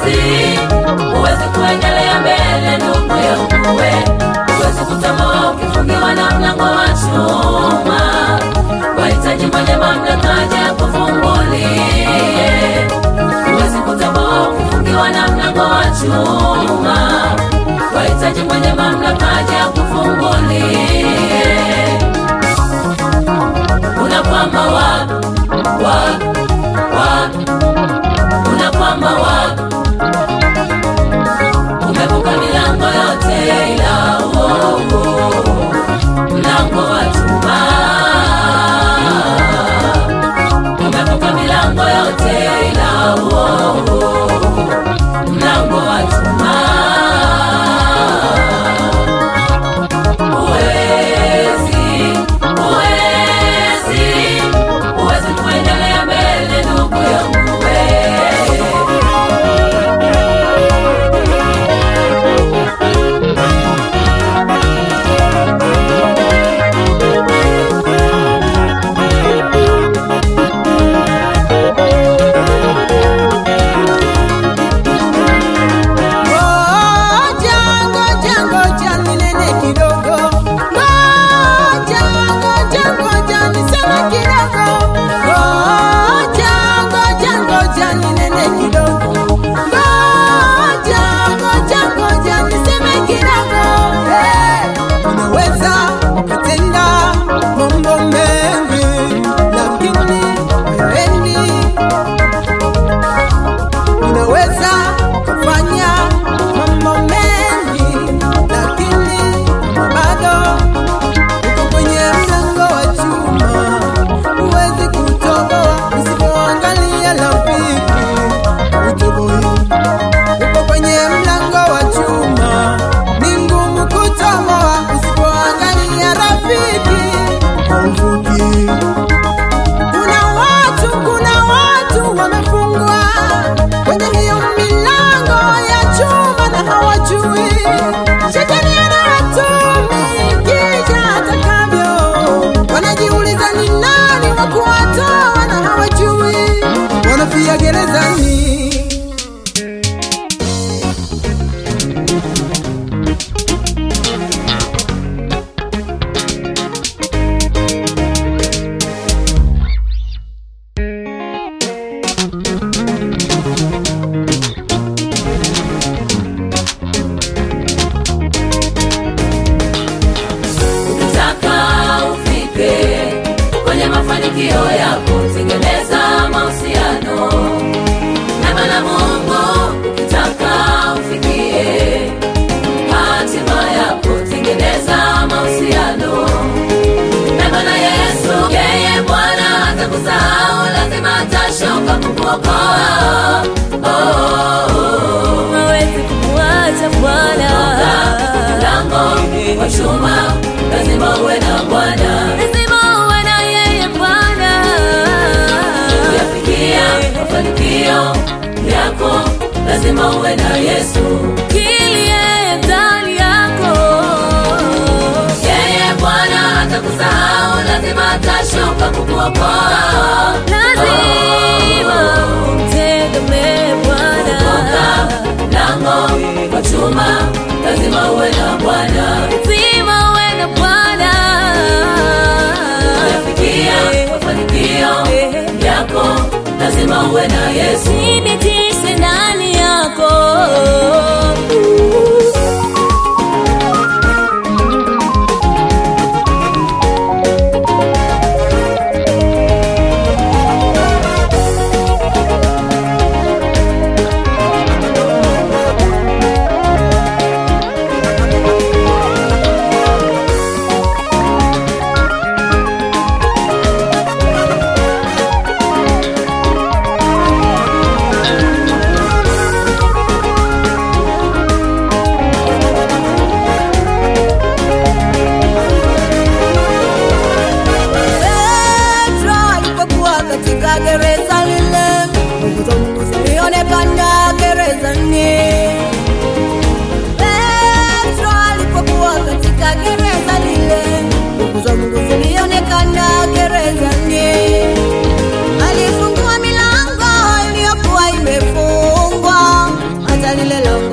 huwezi huwezi kuendelea mbele ndugu yangu we huwezi kutamaa ukifungiwa na mlango wa chuma wahitaji mwenye mamlaka aje akufungulie huwezi kutamaa ukifungiwa na mlango wa chuma wahitaji mwenye mamlaka aje akufungulie unakwama wapi wapi wapi unakwama wapi umevuka milango yote ila uo mlango wa chuma umevuka milango yote ila uo mlango wa chuma Huwezi, huwezi, huwezi kuendelea mbele ndugu yangu wewe. Ngoja, ngoja, ngoja ninene kidogo. Ngoja, ngoja, ngoja niseme kidogo. Ngoja, ngoja, ngoja ninene kidogo. Ngoja, ngoja, ngoja niseme kidogo. Eh, Unaweza ukatenda mambo mengi, lakini hayaendi unaweza kufanya mambo mengi lakini bado uko kwenye mlango wa chuma huwezi kutoboa usipoangalia rafiki utoboi uko kwenye mlango wa chuma ni ngumu kutoboa usipoangalia rafiki hauvuki kuna watu kuna watu wamefungwa kwenye hiyo milango ya chuma na hawajui shetani anawatumikisha atakavyo wanajiuliza ni nani wa kuwatoa na hawajui wanafia gerezani Ukitaka ufike kwenye mafanikio yako, tengeneza mahusiano na Bwana Mungu. Ukitaka ufikie hatima yako, tengeneza mahusiano na Bwana Yesu. Yeye Bwana hatakusahau, lazima atashuka kukuokoa. Oh, oh, oh. hawezi kumwacha Bwana, Mlango wa chuma lazima uwe na Bwana lazima uwe na yeye Bwana. kuyafikia mafanikio yako lazima uwe na Yesu. Kilie ndani yako, Yeye Bwana atakusahau, lazima atashuka kukuokoa. lazima umtegemee Bwana, Toka mlango wa chuma lazima uwe na Bwana lazima uwe na Bwana. kuyafikia mafanikio yako lazima uwe na Yesu. Thibitishe ndani yako lilelo